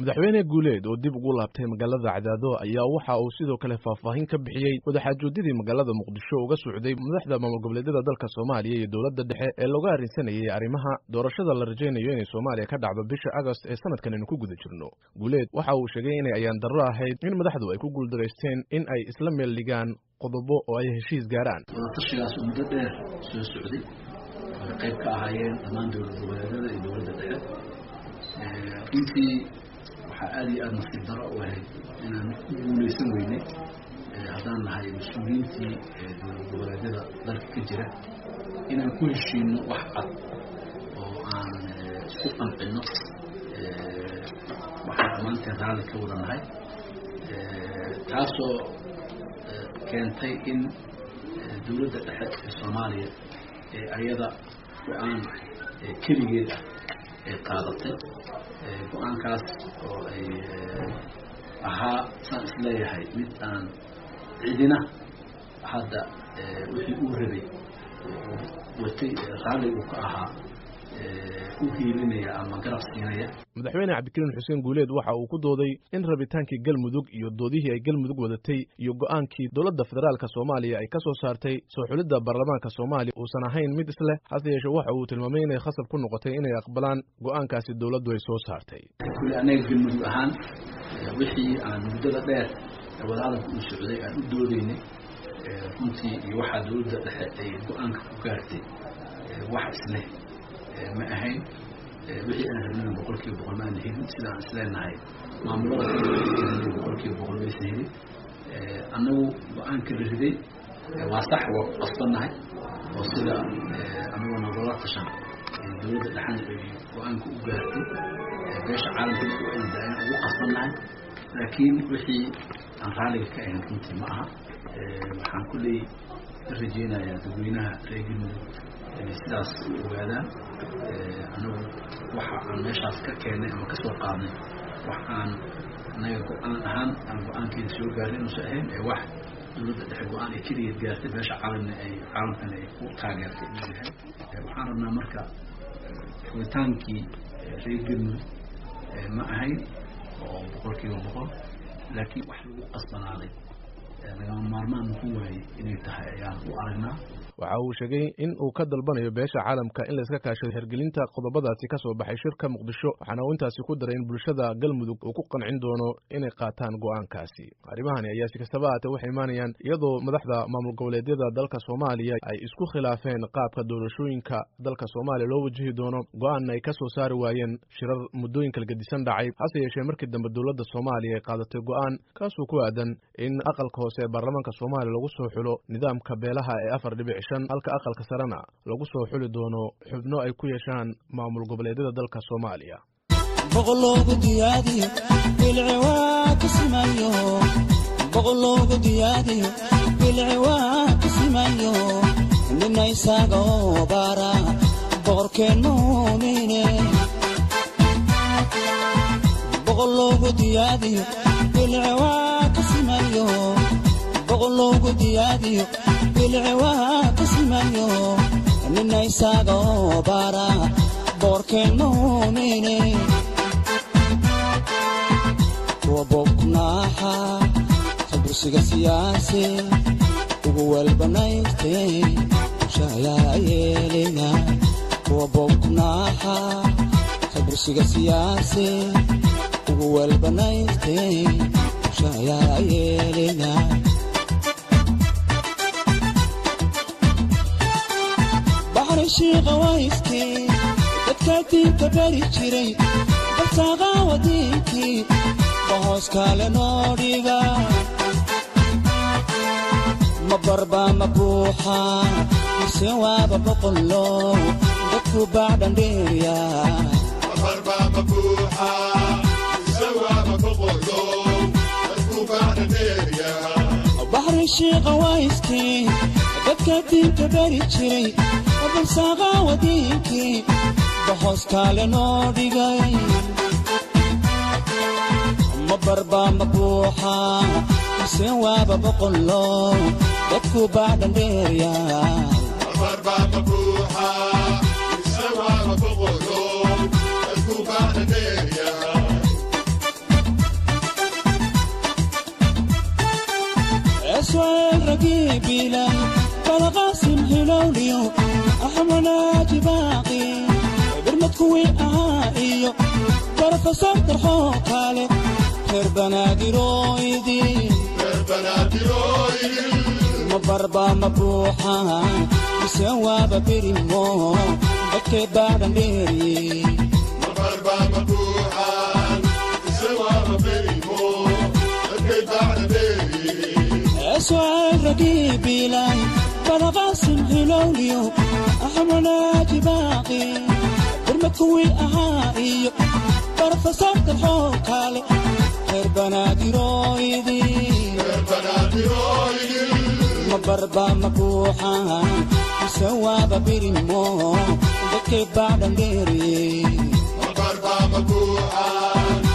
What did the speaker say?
madaxweyne guuleed oo dib ugu laabtay magaalada cadaado ayaa waxa uu sidoo kale faahfaahin ka bixiyey wadaxaajoodidii magaalada muqdisho uga socday madaxda maamul goboleedyada dalka soomaaliya iyo dowladda dhexe ee looga arrinsanayay arrimaha doorashada la rajaynayo inay soomaaliya ka dhacdo bisha agost ee sanadkan aynu ku guda jirno guuleed waxa uu sheegay inay ayaan darro ahayd in madaxdu ay ku guuldaraysteen in ay isla meel dhigaan qodobo oo ay heshiis gaaraan wadatashigaas oo muddo dheer soo socday ay qayb ka ahaayeen dhammaan dowlad goboleedyada iyo dowladda dhexe runtii waxaa aada iyo aada nasiib daro u ahayd inaan ku guulaysan weynay haddaan nahay mas-uuliyiintii dowlad goboleedyada dalka ka jira inaan ku heshiino wax cad oo aan isku qancinno waxaan dhammaanteen raalli ka wada nahay taasoo keentay in dowladda dhexe ee soomaaliya ee ayada go-aan keligeed ah ay qaadatay go-aankaas oo ay ahaa saan isleeyahay mid aan cidina hadda wixii uu rabay watay raalli uu ka ahaa u hiilinaya ama garab siinaya madaxweyne cabdikariin xuseen guuleed waxa uu ku dooday in rabitaankii galmudug iyo doodihii ay galmudug wadatay iyo go-aankii dowladda federaalka soomaaliya ay ka soo saartay soo xulidda baarlamaanka soomaaliya uusan ahayn mid isleh hase yeeshe waxa uu tilmaamay inay khasab ku noqotay inay aqbalaan go-aankaasi dowladdu ay soo saartay kule annaga galmudug ahaan wixii aan muddada dheer ee wadahadalka uu socday aan u doodaynay runtii iyo waxaa dowladda dhexe ay go-aanka ku gaartay wax isleh ma ahayn wixii aan rabnana boqol kiiba boqol ma aan helin sida aan isleenahay maamulada boqol kiiba boqol maysan helin annagu go-aanka la riday waa sax waa ku qasbannahay oo sida anagoo nagala tashan dowladda dhexana ay go-aanka u gaartay beesha caalamka ku ayaan ugu qasbannahay laakiin wixii aan raaliga ka ahayn runtii ma aha waxaan kulley ka rajeynayaa dadweynaha reer galmudug inay sidaas u ogaadaan anagu waxa aan meeshaas ka keennay ama ka soo qaadnay wax aan anaga go-aan ahaan aan go-aankeeda soo gaarin inuusan ahayn ee wax dowladda dhexe go-aan ay keligeed gaartay beesha caalamna ay caalamkana ay ku taageertay inuu yahay waxaan rabnaa marka fugitaankii reer galmudug ma ahayn oo boqol kiiba boqol laakiin wax lagu qasbanaaday lagama maarmaan muku waayey inay tahay ayaan u aragnaa waxa uu sheegay in uu ka dalbanayo beesha caalamka in layska kaashado hirgelinta qodobadaasi ka soo baxay shirka muqdisho waxaana uu intaasi ku daray in bulshada galmudug uu ku qancin doono inay qaataan go-aankaasi arrimahani ayaa si kastaba ahaatee waxay imaanayaan iyadoo madaxda maamul goboleedyada dalka soomaaliya ay isku khilaafeen qaabka doorashooyinka dalka soomaaliya loo wajihi doono go-aanna ay ka soo saari waayeen shirar muddooyin kala gedisan dhacay hase yeeshee markii dambe dowladda soomaaliya ay qaadatay go-aan kaasoo ku aadan in aqalka hoose ee baarlamaanka soomaaliya lagu soo xulo nidaamka beelaha ee afar dhibic halka aqalka sarena lagu soo xuli doono xubno ay ku yeeshaan maamul goboleedyada dalka soomaaliya boqoloogu diyaadiyo bilciwaa ka simayo boqoloogu diyaadiyo bilciwaa ka simayo nina isaga oo baara boqorkeen muumine boqoloogu diyaadiyo bilciwaa ka simayo boqoloogu diyaadiyo bilciwaa ka simayo nina isaga oo baara boqorkeen muumine kuwa bobnaaxa kabursiga siyaase ugu welbanayste shayaa yeelina kuwa bobnaaxa kabursiga siyaase ugu welbanayste shayaa yeelina shiiqawayskii dadka diinta bari jiray balsaaqaawa diinkii bahoos kaale noo dhiga ma barba ma buuxa mise waaba boqollo dadku baacdhandheeriya baxri shiiqawayskii dadka diinta bari jiray balsaaqaawa diinkii bahoos kaale noo dhigay ma barba ma buuxa mise waaba boqollo dadku baacdhandheeriya hilowliyo axmanaaji baaqi birmad kuwii ahaa iyo barofesor darxoo kale reer banaadirooydin ma barba ma buuxaan mise waaba birimo dadkee baadhan dheeriye اسوال رقيب إلهي بلغاسم هلوليو أحمناجي باقي برمكوي أهائي برفصار الحوكالي غير بنادي رويدي ما بربا مبوحا سواب بريمو بكي بعد نديري Barba Mabuhan,